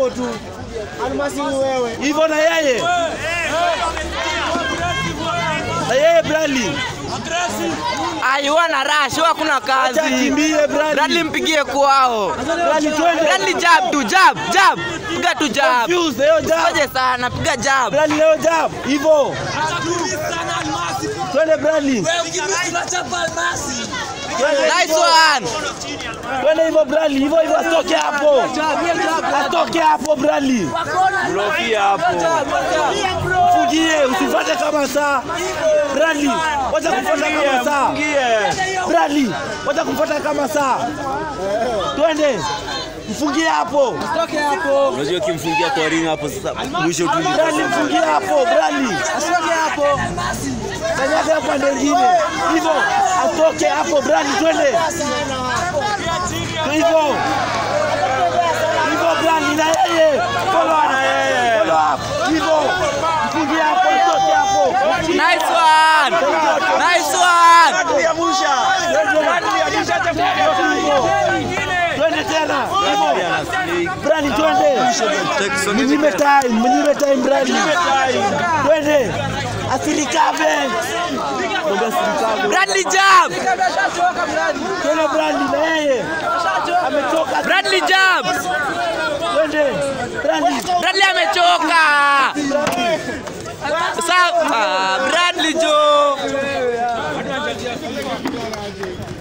hivyo tu. Almasi ni wewe. Hivyo na yeye. Na yeye Bradley. Aiwa na rush, huwa hakuna Acha kazi. akimbie Bradley. Bradley mpigie kwao. Bradley twende. Bradley jab tu, jab, jab. Piga tu jab. Confused, leo jab. Ngoje sana, piga jab. Bradley leo jab. Hivyo. Twende Bradley. Twende Nice hivyo. one. Twende hivyo Bradley. Hivyo hivyo atoke hapo. Atoke hapo Bradley. Blokia hapo. Mfungie, usifuate kama saa. Bradley, wacha kufuata kama saa. Bradley, wacha kufuata kama saa. Twende. Mfungie hapo. Unajua ukimfungia kwa ring hapo sasa mwisho tu ni Bradley mfungie hapo. Bradley. Atoke hapo. Kanyaga pande nyingine. Hivyo atoke hapo Bradley twende. Hivyo. Hivyo Bradley na yeye. Follow na yeye. Follow up. Hivyo. Mfungie hapo atoke hapo. Nice one. Nice one. Twende tena. Hivyo. Bradley twende. Mnyime time, mnyime time Bradley. Twende. Asirikave. Mwambie asirikave. Bradley jab. Twende Bradley na yeye. Ametoka. Bradley jab. Twende. Bradley. Bradley amechoka. Sawa. Bradley